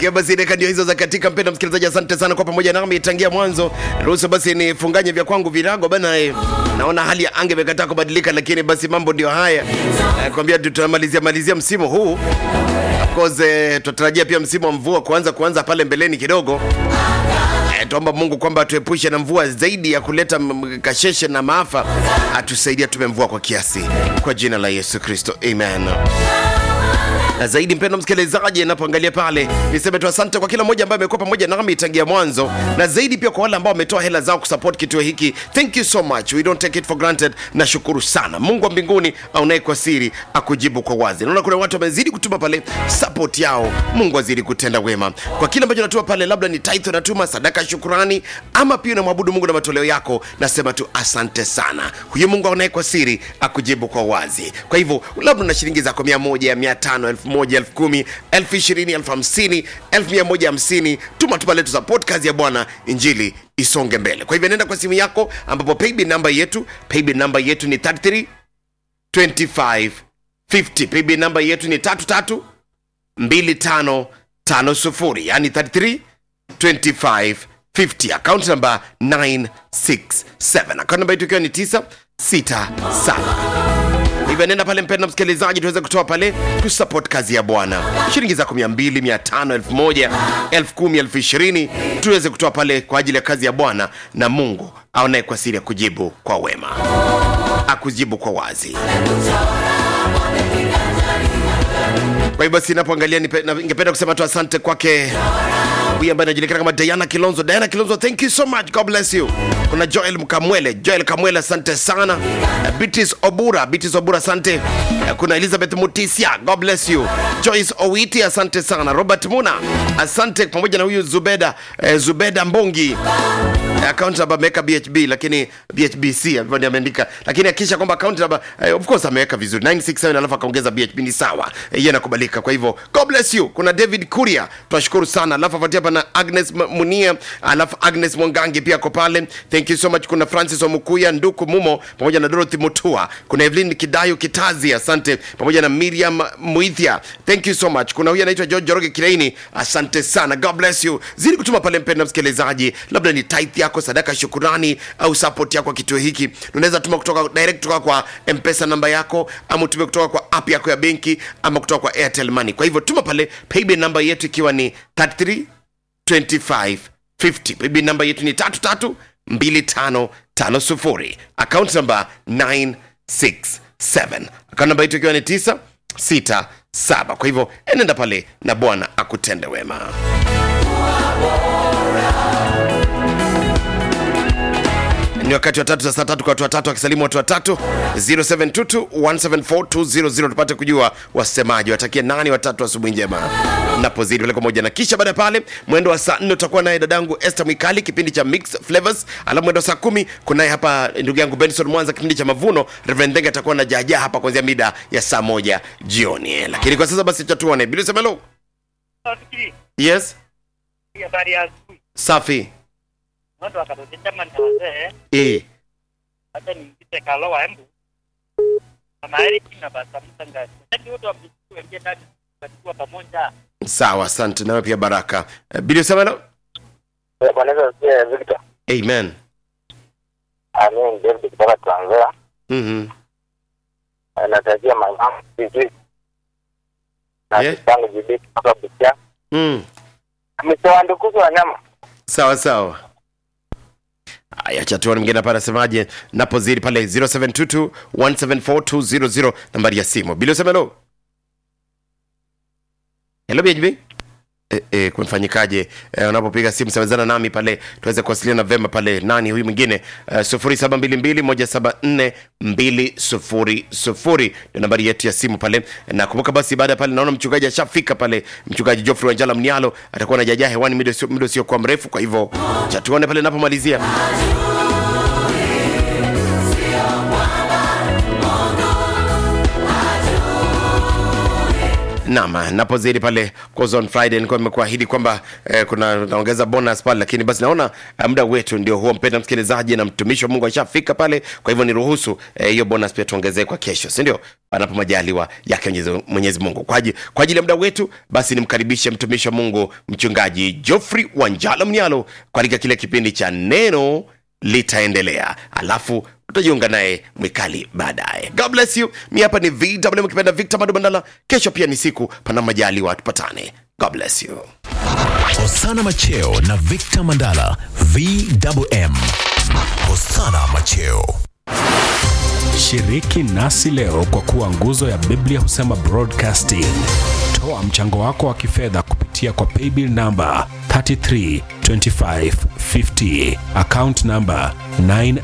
Ikiwa basi dakika ndio hizo za katika, mpenda msikilizaji, asante sana kwa pamoja nami tangia mwanzo. Ruhusu basi nifunganye vya kwangu virago bana. Eh, naona hali ya anga imekataa kubadilika, lakini basi mambo ndio haya. Eh, kwambia tutamalizia malizia msimu huu Of course, eh, tunatarajia pia msimu wa mvua kuanza kuanza pale mbeleni kidogo. Eh, tuomba Mungu kwamba atuepushe na mvua zaidi ya kuleta m- kasheshe na maafa, atusaidia tume mvua kwa kiasi, kwa jina la Yesu Kristo, amen na zaidi mpendo msikilizaji napoangalia pale niseme tu asante kwa kila mmoja ambaye amekuwa pamoja nami tangia mwanzo na zaidi pia kwa wale ambao wametoa hela zao kusupport kituo hiki thank you so much we don't take it for granted nashukuru sana mungu wa mbinguni aunaye kwa siri akujibu kwa wazi naona kuna watu wamezidi kutuma pale support yao mungu azidi kutenda wema kwa kile ambacho natuma pale labda ni tithe unatuma sadaka ya shukurani ama pia unamwabudu mungu na matoleo yako nasema tu asante sana huyu mungu aunaye kwa siri akujibu kwa wazi kwa hivyo labda una shilingi zako mia moja mia tano elfu moja elfu kumi elfu ishirini elfu hamsini elfu mia moja hamsini tuma tu pale tu support kazi ya bwana injili isonge mbele kwa hivyo nenda kwa simu yako ambapo paybill namba yetu paybill namba yetu ni 33 25 50 paybill namba yetu ni 33 25 50 yani 33 25 50 account number 967 account number yetu ikiwa ni 967 hivyo nenda pale mpenda msikilizaji tuweze kutoa pale tusupport kazi ya bwana shilingi zako mia mbili mia tano elfu moja elfu kumi elfu ishirini tuweze kutoa pale kwa ajili ya kazi ya bwana na mungu aonaye kwa siri ya kujibu kwa wema akujibu kwa wazi kwa hivyo basi napoangalia nipe- na- ningependa kusema tu asante kwake huyu ambaye anajulikana kama diana kilonzo diana kilonzo thank you so much god bless you kuna joel mkamwele joel kamwele asante sana Uh, bitis obura bitis obura asante Uh, kuna elizabeth mutisia god bless you joyce owiti asante sana robert muna asante pamoja na huyu zubeda eh, zubeda mbongi account namba ameweka bhb lakini bhbc alikuwa ni ameandika lakini akisha kwamba account namba eh, of course ameweka vizuri 967 alafu akaongeza bhb ni sawa eh, hiyo inakubalika kwa hivyo god bless you kuna david kuria tunashukuru sana alafu afuatia hapa na agnes M- munia alafu agnes mwangangi pia ako pale thank you so much kuna francis omukuya nduku mumo pamoja na dorothy mutua kuna evelyn kidayo kitazi asante pamoja na miriam muithia thank you so much kuna huyu anaitwa george joroge kireini asante sana god bless you zidi kutuma pale mpenda msikilizaji labda ni tithe yako sadaka ya shukurani au support yako kwa kituo hiki unaweza tuma kutoka direct kutoka kwa mpesa namba yako ama utume kutoka kwa app yako ya benki ama kutoka kwa airtel money kwa hivyo tuma pale paybill namba yetu ikiwa ni 33 25 50 paybill namba yetu ni 33 2550 account namba 967 account namba yetu ikiwa ni 967 kwa hivyo enenda pale na bwana akutende wema ni wakati wa tatu za saa tatu kwa watu watatu wakisalimu watu watatu 0722174200 tupate kujua wasemaji watakia nani watatu asubuhi njema napozidi pale pamoja na kisha baada ya pale mwendo wa saa nne utakuwa naye dadangu Esther Mwikali kipindi cha Mix Flavors alafu mwendo wa saa kumi kunaye hapa ndugu yangu Benson Mwanza kipindi cha Mavuno Reverend Ndenge atakuwa na jaja hapa kuanzia mida ya saa moja jioni lakini kwa sasa basi chatuone bila semelo Nafikiri yes hii habari ya asubuhi safi watu wakatotesha mani na wazee eh hata nimpite kalowa embu mama Eriki na basa mtangani wakati wote wamjisikia wengine ndani watakuwa pamoja sawa asante nawe pia baraka Eh, bila semelo Bwana Yesu asifiwe, Victor. amen Amen. David kutoka Trans Nzoia. mhm Natakia mama vizuri. Na Yeah. kitangu jibi kutoka Busia. mm. Ametoa ndukuzi wa nyama. sawa sawa aya chatuani mgine hapa anasemaje napozidi pale 0722 174200 nambari ya simu bili usemelo helo bhb E, e, kumfanyikaje e, unapopiga simu semezana nami pale tuweze kuwasiliana vema pale nani huyu mwingine uh, 0722174200 ndio nambari yetu ya simu pale na kumbuka basi baada ya pale naona mchungaji ashafika pale mchungaji Geoffrey Wanjala Mnialo atakuwa na jaja hewani muda usio- muda usiokuwa mrefu kwa hivyo chatuone pale napomalizia Naam, napozidi pale course on Friday nilikuwa nimekuahidi kwamba eh, kuna naongeza bonus pale, lakini basi naona eh, muda wetu ndio huo, mpenda msikilizaji, na mtumishi wa Mungu ashafika pale. Kwa hivyo niruhusu eh, hiyo bonus pia tuongezee kwa kesho, si ndio? Panapo majaliwa yake Mwenyezi- Mwenyezi Mungu. Kwa ajili kwa ajili ya muda wetu, basi nimkaribishe mtumishi wa Mungu mchungaji Geoffrey Wanjala Mnyalo katika kile kipindi cha neno litaendelea, alafu utajiunga naye mwikali baadaye. God bless you. Mi hapa ni VW mkipenda Victor Madubandala. Kesho pia ni siku pana majaliwa, tupatane. God bless you. Hosana Macheo na Victor Mandala VWM. Hosana Macheo. Shiriki nasi leo kwa kuwa nguzo ya Biblia husema broadcasting. Toa mchango wako wa kifedha kupitia kwa paybill namba 332550 account namba 9